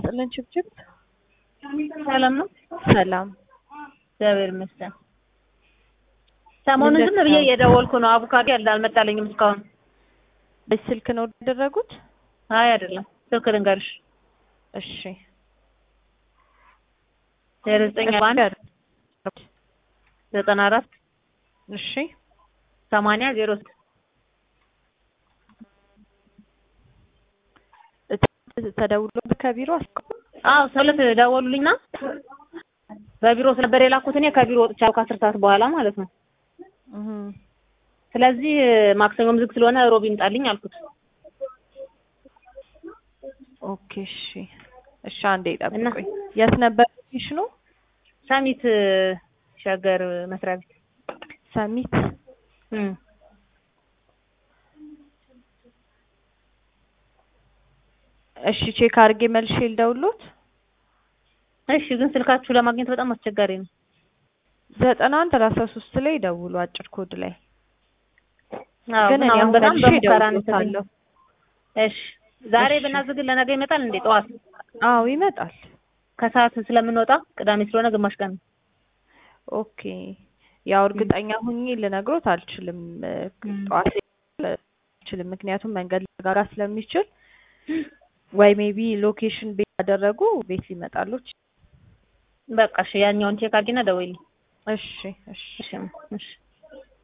ይስጥልን ችብችብ። ሰላም ነው? ሰላም። እግዚአብሔር ይመስገን። ሰሞኑን ዝም ብዬ እየደወልኩ ነው። አቮካዶ ያለ አልመጣልኝም እስካሁን። በስልክ ነው ያደረጉት? አይ አይደለም፣ ስልክ ልንገርሽ። እሺ ዜሮ ዘጠኝ አንድ ዘጠና አራት እሺ ሰማንያ ዜሮ ስድስት ተደውሎ ከቢሮ አዎ ሰውለት ደወሉልኝና በቢሮ ስለነበር የላኩት እኔ ከቢሮ ወጥቻለሁ ከአስር ሰዓት በኋላ ማለት ነው። ስለዚህ ማክሰኞም ዝግ ስለሆነ ሮብ ይምጣልኝ አልኩት። ኦኬ እሺ እሺ አንዴ ጠብቁኝ። የት ነበር ሎኬሽኑ? ሰሚት ሸገር መስሪያ ቤት ሰሚት እም እሺ ቼክ አድርጌ መልሼ ልደውልዎት። እሺ ግን ስልካችሁ ለማግኘት በጣም አስቸጋሪ ነው። ዘጠና አንድ ሰላሳ ሶስት ላይ ደውሉ አጭር ኮድ ላይ አዎ ግን ግን አሁን አሁን በጣም መልሼ በሙከራ ነው እደውልልዎታለሁ። እሺ ዛሬ እሺ። ብናዝግን ለነገ ይመጣል እንዴ? ጠዋት አዎ ይመጣል። ከሰዓት ስለምንወጣ ቅዳሜ ስለሆነ ግማሽ ቀን ነው። ኦኬ ያው እርግጠኛ ሁኜ ልነግሮት አልችልም። እ፣ እም። ጠዋት ላይ አልችልም፣ ምክንያቱም መንገድ ሊዘጋጋ ስለሚችል ወይ ሜቢ ሎኬሽን ቤት ያደረጉ ቤት ሊመጣሉት። በቃ እሺ ያኛውን ቼክ አድርጊና ደውይልኝ። እሺ እሺ እሺ እሺ